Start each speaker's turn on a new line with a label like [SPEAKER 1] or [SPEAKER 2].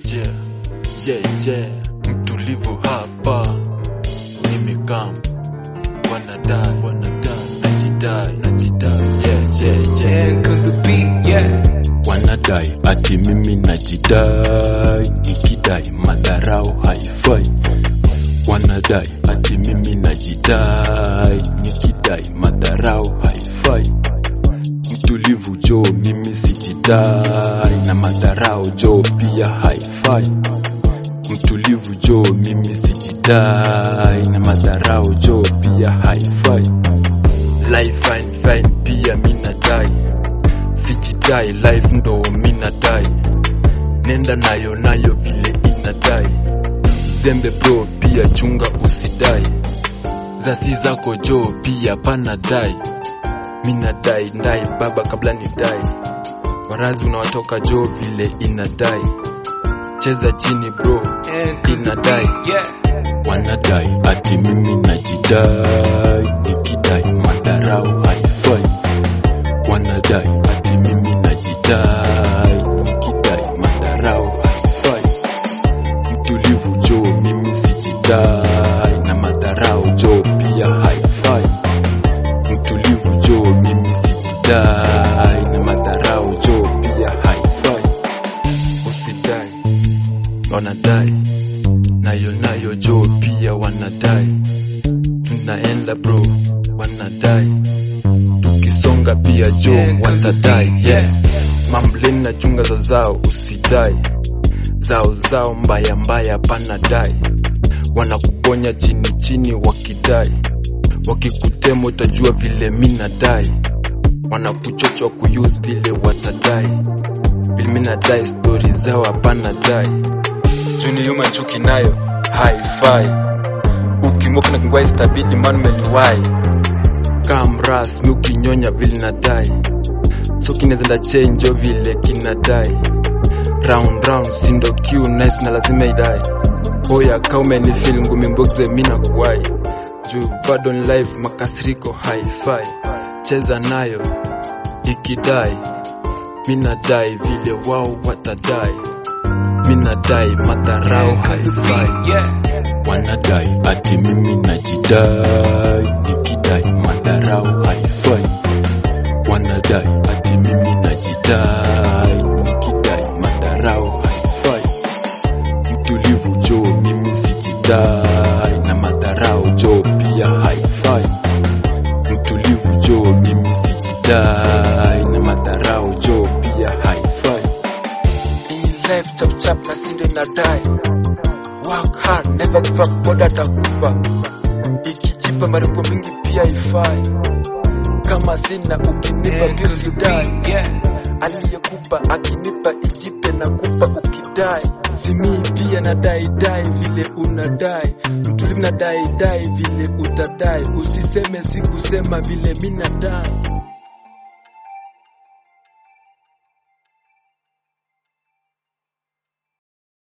[SPEAKER 1] yeah, yeah, yeah. Mtulivu hapa nimekam, wanadai wanadai, najidai najidai, yeah, yeah, yeah.
[SPEAKER 2] And cook the beat, yeah.
[SPEAKER 1] Wanadai ati mimi najidai, nikidai madharau haifai. Wanadai ati mimi najidai, nikidai madharau haifai. Mtulivu jo, mimi sijidai, na madharau jo pia haifai. Mtulivu jo, mimi sijidai, na madharau jo pia haifai. Life fine fine pia minadai sijidai life ndo minadai nenda nayo nayo vile inadai zembe bro pia chunga usidai zasi zako jo pia panadai minadai ndai baba kabla nidai warazi unawatoka jo vile inadai cheza chini bro
[SPEAKER 2] And cook the
[SPEAKER 1] inadai
[SPEAKER 2] beat, yeah.
[SPEAKER 1] wanadai ati mimi najidai nikidai madharau haifai wanadai ati mimi najidai nikidai madharau haifai mtulivu jo mimi sijidai na madharau jo pia haifai mtulivu jo mimi sijidai na madharau jo pia haifai usidai wanadai nayo nayo jo pia wanadai tunaenda bro wanadai tukisonga pia jo
[SPEAKER 2] Yeah,
[SPEAKER 1] watadai
[SPEAKER 2] yeah.
[SPEAKER 1] yeah. mambleni na chunga za zao usidai zao zao mbaya mbaya panadai wanakuponya chini chini wakidai wakikutema utajua vile minadai wanakuchochwa kuyuse vile watadai vile minadai stori zao hapana dai juni yuma chuki nayo haifai ukimoka na kingwai stabidi manu meniwai kamras mi ukinyonya vile nadai so kinezenda chenjo vile kinadai round round sindo q nice na lazima idai hoya kaumeni fil ngumi mbogze mina kuwai juu bado ni live makasiriko haifai cheza nayo ikidai minadai vile wao watadai minadai madharau
[SPEAKER 2] And cook the
[SPEAKER 1] haifai
[SPEAKER 2] beat, yeah.
[SPEAKER 1] wanadai ati mimi najidai nikidai madharau haifai wanadai ati mimi najidai nikidai madharau haifai mtulivu jo mimi sijidai na madharau jo pia haifai mtulivu jo mimi sijidai na madharau jo pia haifai hii life chap chap na sinde nadai work hard never give up God atakupa ikijipa maripo mingi pia ifai kama sina ukinipa
[SPEAKER 2] And
[SPEAKER 1] pia
[SPEAKER 2] cook the
[SPEAKER 1] sidai
[SPEAKER 2] beat, yeah.
[SPEAKER 1] aliyekupa akinipa ijipe na kupa ukidai simii pia nadai dai vile unadai mtulivu nadai dai vile utadai usiseme sikusema vile minadai